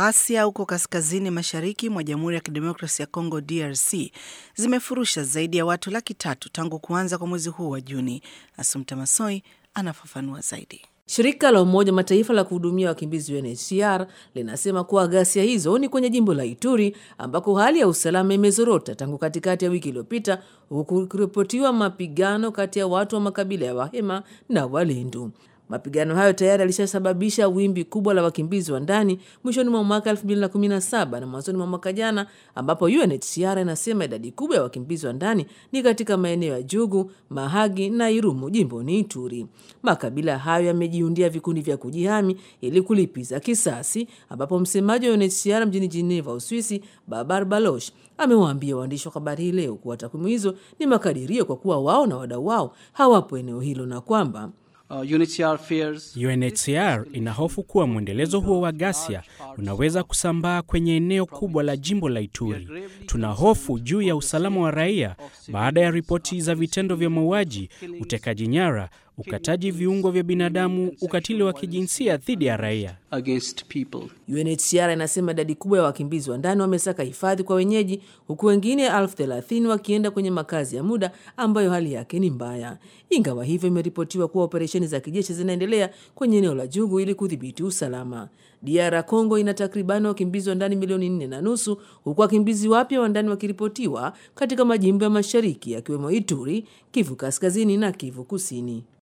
Ghasia huko kaskazini mashariki mwa Jamhuri ya Kidemokrasi ya Kongo DRC zimefurusha zaidi ya watu laki tatu tangu kuanza kwa mwezi huu wa Juni. Asumta Masoi anafafanua zaidi. Shirika la Umoja Mataifa la kuhudumia wakimbizi UNHCR linasema kuwa ghasia hizo ni kwenye jimbo la Ituri ambako hali ya usalama imezorota tangu katikati ya wiki iliyopita, huku kuripotiwa mapigano kati ya watu wa makabila ya Wahema na Walendu. Mapigano hayo tayari yalishasababisha wimbi kubwa la wakimbizi wa ndani mwishoni mwa mwaka 2017 na mwanzoni mwa mwaka jana, ambapo UNHCR inasema idadi kubwa ya wakimbizi wa ndani ni katika maeneo ya Jugu, Mahagi na Irumu jimboni Ituri. Makabila hayo yamejiundia vikundi vya kujihami ili kulipiza kisasi, ambapo msemaji wa UNHCR mjini Geneva, Uswisi, Babar Baloch amewaambia waandishi wa habari hii leo kuwa takwimu hizo ni makadirio kwa kuwa wao na wadau wao hawapo eneo hilo na kwamba Uh, UNHCR fears UNHCR ina hofu kuwa mwendelezo huo wa ghasia unaweza kusambaa kwenye eneo kubwa la jimbo la Ituri. Tuna hofu juu ya usalama wa raia baada ya ripoti za vitendo vya mauaji, utekaji nyara, ukataji viungo vya binadamu, ukatili wa kijinsia dhidi ya raia. against people. UNHCR inasema idadi kubwa ya wakimbizi wa ndani wamesaka hifadhi kwa wenyeji, huku wengine elfu thelathini wakienda kwenye makazi ya muda ambayo hali yake ni mbaya. Ingawa hivyo, imeripotiwa kuwa operesheni za kijeshi zinaendelea kwenye eneo la Jugu ili kudhibiti usalama. DR Congo ina takribani wakimbizi wa ndani milioni nne na nusu huku wakimbizi wapya wa ndani wakiripotiwa katika majimbo ya mashariki yakiwemo Ituri, Kivu kaskazini na Kivu kusini.